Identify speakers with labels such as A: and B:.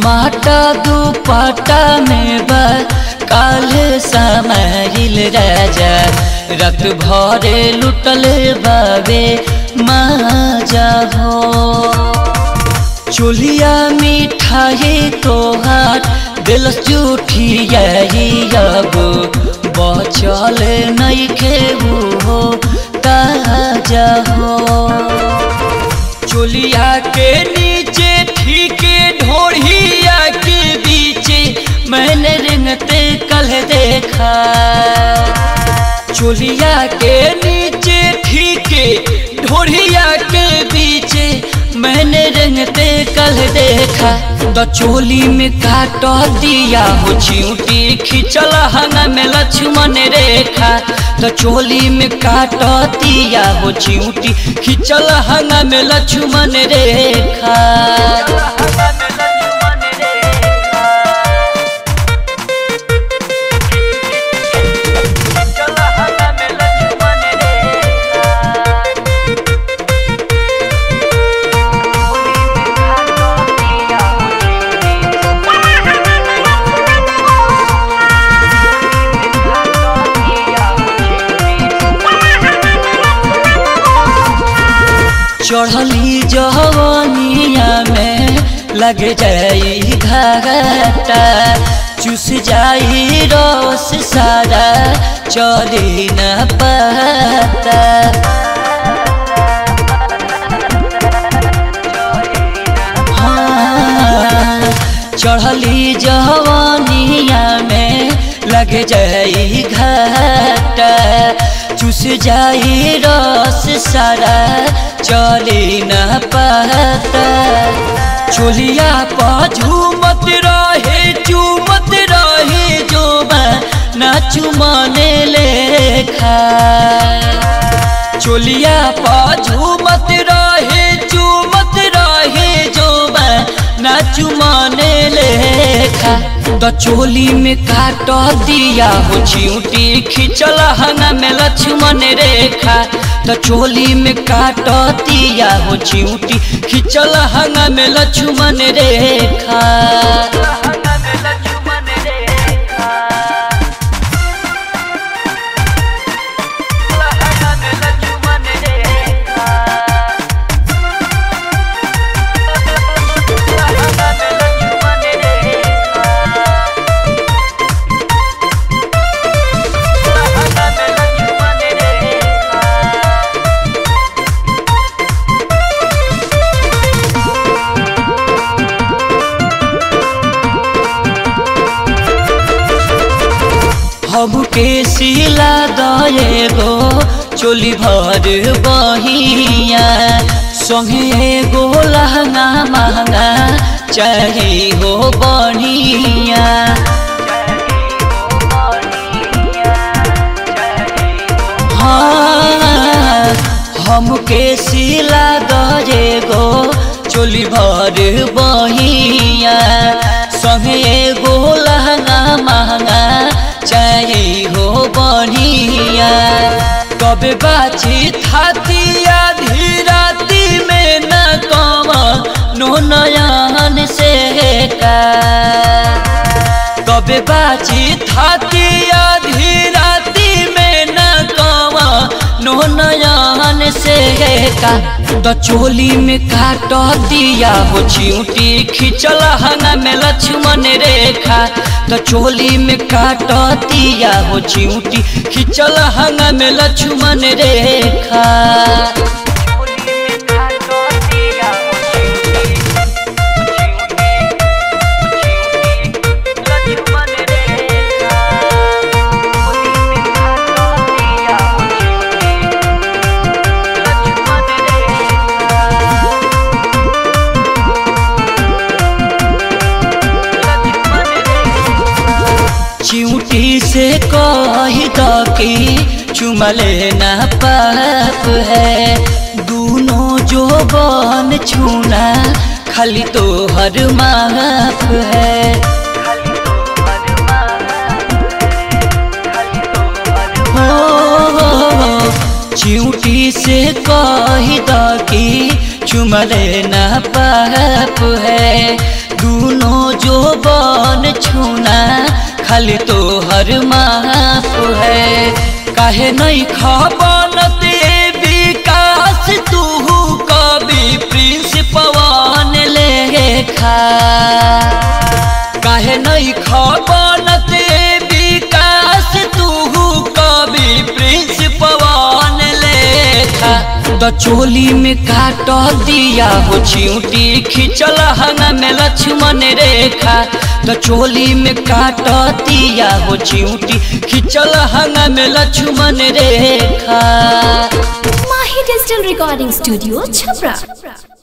A: माटा दुपट्टा में बा काले समाइल राजा रत भरे लुटल बाबे माजा हो चोलिया मिठाई तोहार दिल जूठिया अब बचल नहीं खेबू हो ताजा हो चोलिया के नीचे ठीक ढोढ़िया के बीचे मैंने रिंगते कल देखा चोलिया के नीचे ठीक ढोढ़िया के बीचे मैंने रंगते कल देखा तो चोली में काट दिया हो चिंटी खिंचल हंगा में लक्ष्मण रेखा तो चोली में काट दिया हो चिंटी खिंचल हंगा में लक्ष्मण रेखा चढ़ली जवनिया में लग जाई घाटा चुस जाई रस सारा चली न पता हाँ, चढ़ली जवनिया में लग जाई घाटा चुस जाई रस सारा चली न पता चोलिया पा झूमत रहे चूमत रहे जो ना चुमाने लेखा चोलिया पा झूमत रहे चूमत रहे जो ना चुमाने लेखा तो चोली में काट दिया हो चिंटी खिंचल हंगा में लक्ष्मण रेखा तो चोली में काट दिया हो चिंटी खिंचल हंगा में लक्ष्मण रेखा हमके सिला दए गो चोली भर बहिया संगे गो लहंगा महंगा चाहे हो बढ़िया हाँ हमके सिला दए गो चोली भर बहिया संगे गो लहंगा महंगा चाहे हो बढ़िया कबे बाची थातिया धीराती में न कम नो नयन से का कबे बाची थातिया धीराती में न कम नो नयन से का तो चोली में काट दिया हो चिंटी खिंचल हंगा में लक्ष्मण रेखा तो चोली में काट दिया हो चिंटी खिंचल हंगा में लक्ष्मण रेखा चिंटी से कह द कि चुमले न पाप है दोनों जो बन छूना खाली तो हर माफ है हो चिंटी से कह द कि चुमले न पाप है दूनो जो बन छूना खाली तो हर माफ है काहे नहीं खबनत ए विकास तू कभी प्रिंस पवन लेखा काहे नहीं खबनत ए विकास तू कभी प्रिंस पवन लेखा द चोली में काट दिया हो चिऊटी खिंचल हंगा में लक्ष्मण रेखा द चोली में काट दिया हो चिऊटी खिंचल हंगा में लक्ष्मण रेखा
B: Mahi Digital Recording Studio, Chhapra.